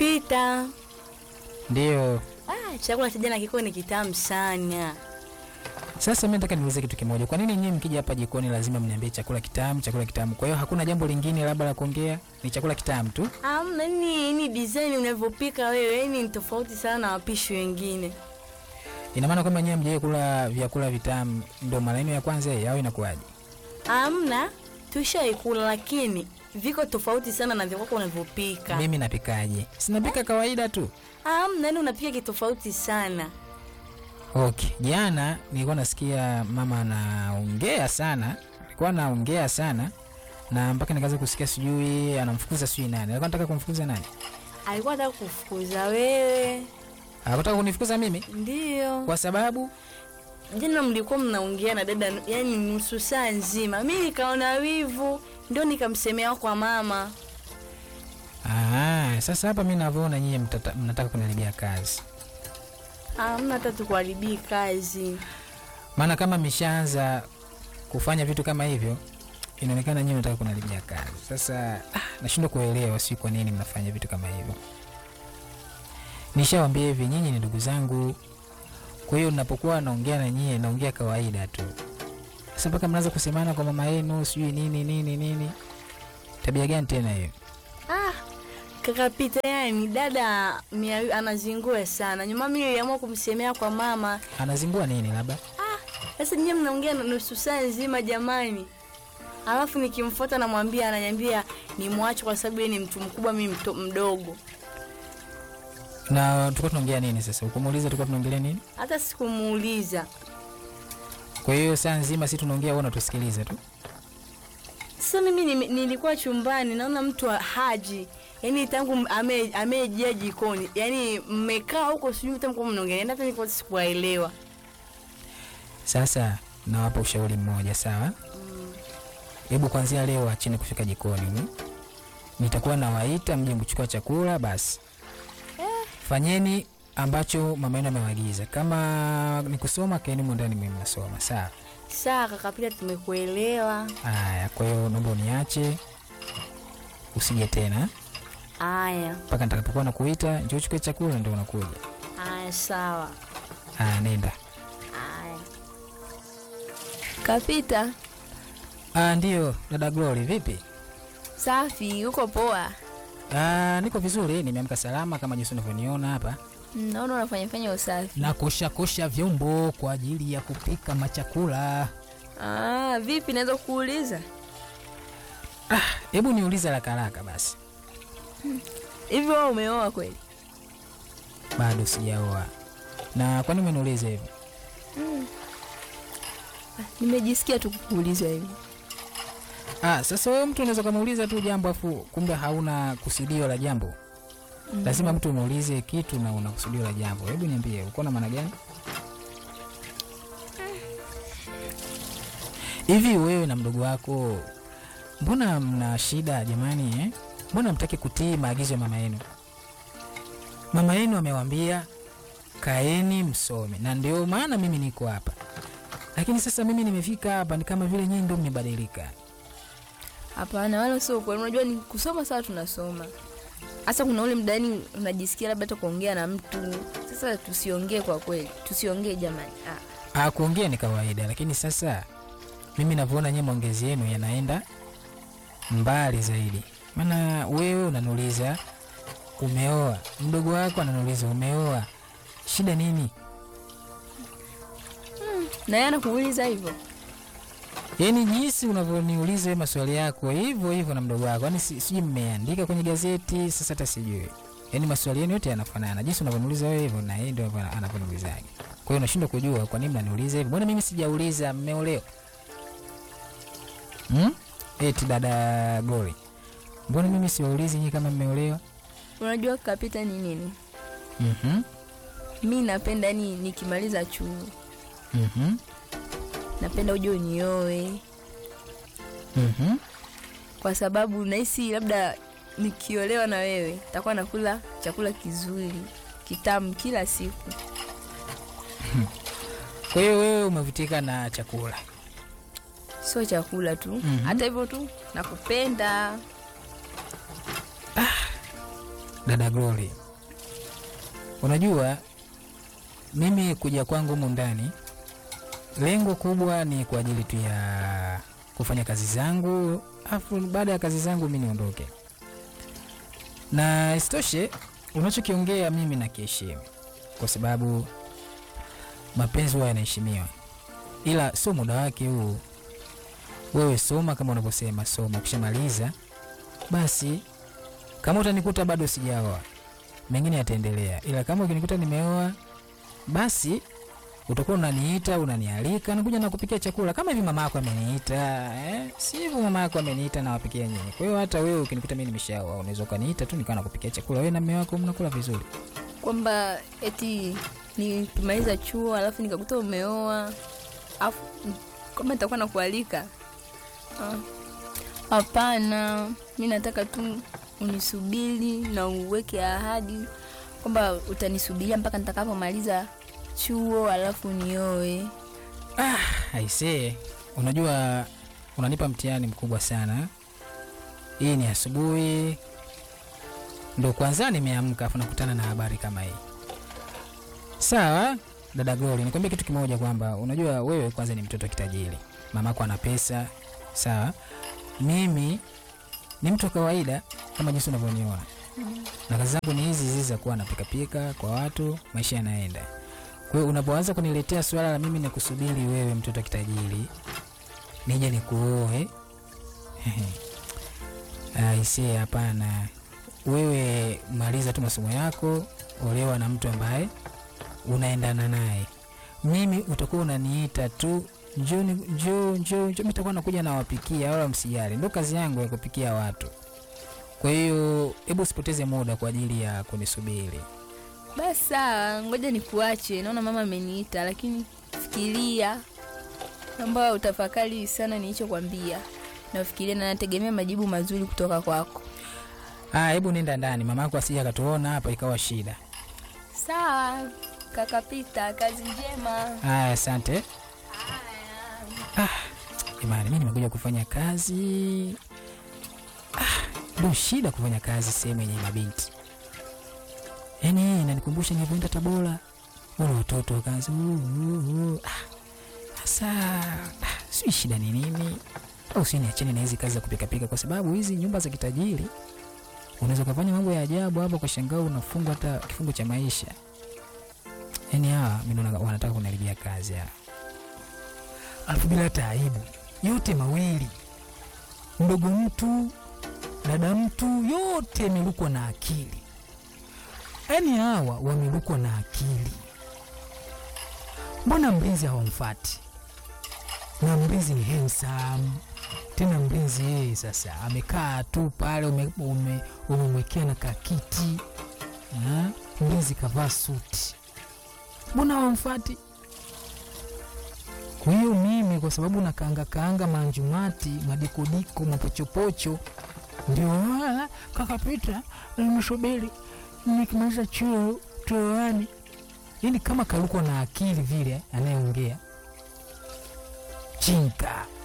Pita. Ndio. Ah, chakula cha jana kiko ni kitamu sana. Sasa mimi nataka niulize kitu kimoja. Kwa nini nyinyi mkija hapa jikoni lazima mniambie chakula kitamu, chakula kitamu? Kwa hiyo hakuna jambo lingine labda la kuongea, ni chakula kitamu tu? Amna ni ni design unavyopika wewe, yani ni tofauti sana na wapishi wengine. Ina maana kwamba nyinyi mjaye kula vyakula vitamu ndio mara yenu ya kwanza hii au inakuwaje? Amna, tushaikula lakini viko tofauti sana na vyakula unavyopika. Mimi napikaje? Sinapika kawaida tu. Amna, yani unapika kitofauti sana. Okay, jana nilikuwa nasikia mama anaongea sana, alikuwa anaongea sana na mpaka nikaanza kusikia sijui anamfukuza sijui nani. Alikuwa anataka kumfukuza nani? Alikuwa anataka kufukuza wewe. Anataka kunifukuza mimi Ndio. kwa sababu Jana mlikuwa mnaongea na dada yani nusu saa nzima. Mimi nikaona wivu, ndio nikamsemea kwa mama. ah, sasa hapa mimi navyoona nyinyi mtata- mnataka kuniharibia kazi. Amna hata tukuharibii kazi. Maana kama mishaanza kufanya vitu kama hivyo inaonekana nyinyi mnataka kuniharibia kazi. Sasa ah, nashindwa kuelewa si kwa nini mnafanya vitu kama hivyo. Nishawambia hivi, nyinyi ni ndugu zangu, kwa hiyo napokuwa naongea na nyie naongea kawaida tu. Sasa mpaka mnaanza kusemana kwa mama yenu sijui nini nini nini, tabia gani tena hiyo? Ah, kaka Pita yani dada mia, anazingua sana. Nyuma mimi niliamua kumsemea kwa mama. Anazingua nini labda? Sasa nyinyi mnaongea na nusu saa nzima jamani. Alafu nikimfuata namwambia ananiambia nimwache kwa sababu yeye ni mtu mkubwa mimi mto, mdogo. Na tulikuwa tunaongea nini sasa? Ukumuuliza tulikuwa tunaongelea nini? Hata sikumuuliza. Kwa hiyo saa nzima si tunaongea, wewe unatusikiliza tu. Sasa mimi nime- nilikuwa chumbani naona mtu wa haji yaani tangu m- ame- amejia jikoni yaani mmekaa huko sijui tangu mnaongelea hata nilikuwa sikuwaelewa. Sasa nawapa ushauri mmoja, sawa? Hebu kwanzia leo acheni kufika jikoni. mm? Nitakuwa nawaita mje mchukua chakula, basi fanyeni ambacho mama yenu amewaagiza. Kama ni kusoma, kaeni humo ndani mwe mnasoma, sawa? Sawa kaka Pita, tumekuelewa. Haya, kwa hiyo naomba uniache, usije tena Aya, mpaka nitakapokuwa nakuita, njoo uchukue chakula, ndio unakuja. aya, sawa. Haya, nenda. Aya. Kapita, Ah, ndio dada Glory, vipi? safi, uko poa? Ah, niko vizuri, nimeamka salama kama jinsi unavyoniona hapa. Mm, Naona unafanya fanya usafi. na kosha kosha vyombo kwa ajili ya kupika machakula. Ah, vipi naweza kuuliza? Hebu niulize haraka haraka basi. Hivi wewe umeoa kweli? Bado sijaoa. Na kwa nini umeniuliza hivyo? Nimejisikia tu kukuuliza hivi. Ah, sasa wewe mtu unaweza kumuuliza tu jambo afu kumbe hauna kusudio la jambo. Lazima mtu umuulize kitu na una kusudio la jambo. Hebu niambie, uko na maana gani? Hivi wewe na mdogo wako mbona mna shida jamani eh? Mbona mtaki kutii maagizo ya mama yenu? Mama yenu amewambia kaeni msome, na ndio maana mimi niko hapa. Lakini sasa mimi nimefika hapa ni kama vile nyinyi ndio mmebadilika. Hapana, wala sio kweli. Unajua ni kusoma sawa, tunasoma. Hasa kuna ule mdani unajisikia labda hata kuongea na mtu. Sasa tusiongee kwa kweli, tusiongee jamani. Ah, Ah, kuongea ni kawaida, lakini sasa mimi navyoona nyie maongezi yenu yanaenda mbali zaidi. Maana wewe unaniuliza umeoa, mdogo wako ananiuliza umeoa, shida nini? na yeye anakuuliza hivyo. Yaani jinsi unavyoniuliza wewe maswali yako hivyo hivyo na mdogo wako, yaani si- sijui mmeandika kwenye gazeti, sasa hata sijui. Yaani maswali yenu yote yanafanana, jinsi unavyoniuliza wewe hivyo na yeye ndio anavyo- anavyoniulizaje. Kwa hiyo unashindwa kujua kwa nini mnaniuliza hivyo. Mbona mimi sijauliza mmeolewa? Hmm? Eti dada Glory. Mbona mimi siwaulizi nyinyi kama mmeolewa? Unajua kapita ni nini? Mhm. Mi napenda yani nikimaliza chuo Mhm. napenda uje unioe, Mhm. kwa sababu nahisi labda nikiolewa na wewe takuwa nakula chakula kizuri kitamu kila siku. Kwa hiyo wewe umevutika na chakula. sio chakula tu Mhm. hata hivyo tu nakupenda dada Glory, unajua mimi kuja kwangu humu ndani, lengo kubwa ni kwa ajili tu ya kufanya kazi zangu, afu baada ya kazi zangu mi niondoke. Na isitoshe unachokiongea mimi nakiheshimu, kwa sababu mapenzi huwa yanaheshimiwa, ila sio muda wake huu. Wewe soma kama unavyosema, soma. Ukishamaliza basi, kama utanikuta bado sijaoa, mengine yataendelea, ila kama ukinikuta nimeoa, basi utakuwa unaniita unanialika, nakuja nakupikia chakula kama hivi mama yako ameniita eh? si hivyo mama yako ameniita nawapikia nyinyi. Kwa hiyo hata wewe ukinikuta mimi nimeshaoa, unaweza ukaniita tu nikawa nakupikia chakula, wewe na mume wako mnakula vizuri. kwamba eti nikimaliza chuo alafu nikakuta umeoa afu kwamba nitakuwa nakualika Ah. hapana mi nataka tu unisubiri na uweke ahadi kwamba utanisubiria mpaka nitakapomaliza chuo alafu nioe Aisee, unajua unanipa mtihani mkubwa sana. Hii ni asubuhi, ndo kwanza nimeamka, afu nakutana na habari kama hii. Sawa dada Glory, nikwambia kitu kimoja kwamba unajua wewe kwanza ni mtoto kitajiri, mamako ana pesa, sawa. Mimi ni mtu wa kawaida kama jinsi unavyoniona, na kazi zangu ni hizi hizi za kuwa napikapika kwa watu, maisha yanaenda. Kwa hiyo unapoanza kuniletea swala la mimi nikusubiri wewe mtoto wa kitajiri nije nikuoe, aisee, hapana. Wewe maliza tu masomo yako, olewa na mtu ambaye unaendana naye. Mimi utakuwa unaniita tu njoo, ni- njoo, njoo, njoo, nitakuwa nakuja nawapikia, wala msijali, ndo kazi yangu ya kupikia watu. Kwa hiyo hebu usipoteze muda kwa ajili ya kunisubiri. basi sawa ngoja nikuache naona mama ameniita lakini fikiria ambayo utafakari sana nilichokwambia nafikiria na nategemea majibu mazuri kutoka kwako Ah, hebu nenda ndani, mama yako asije akatuona hapa ikawa shida. sawa kaka pita kazi njema Haya, asante. Jamani, mi nimekuja kufanya kazi. Ah, ndo shida kufanya kazi sehemu yenye mabinti. Yaani hii inanikumbusha nilivyoenda Tabora, wale watoto wakaanza "Uh, uh, uh." Ah, sasa ah, sijui shida ni nini, au si niachane na hizi kazi za kupikapika, kwa sababu hizi nyumba za kitajiri unaweza ukafanya mambo ya ajabu hapo, kwa shangaa unafungwa hata kifungo cha maisha. Yaani hawa mi naona wanataka kuniharibia kazi hawa alafu bila hata aibu yote mawili mdogo mtu dada mtu yote yamerukwa na akili yaani hawa wamerukwa na akili mbona mlinzi hawamfati na mlinzi ni handsome tena mlinzi yeye sasa amekaa tu pale umemwekea ume, umemwekea na kakiti Ha? mlinzi kavaa suti mbona hawamfati kwa hiyo mimi kwa sababu nakaanga kaanga manjumati madikodiko mapochopocho ndio wala kaka Pita nimesubiri nikimaliza chuo tuoane. Yani kama kalukwa na akili vile anayeongea chinka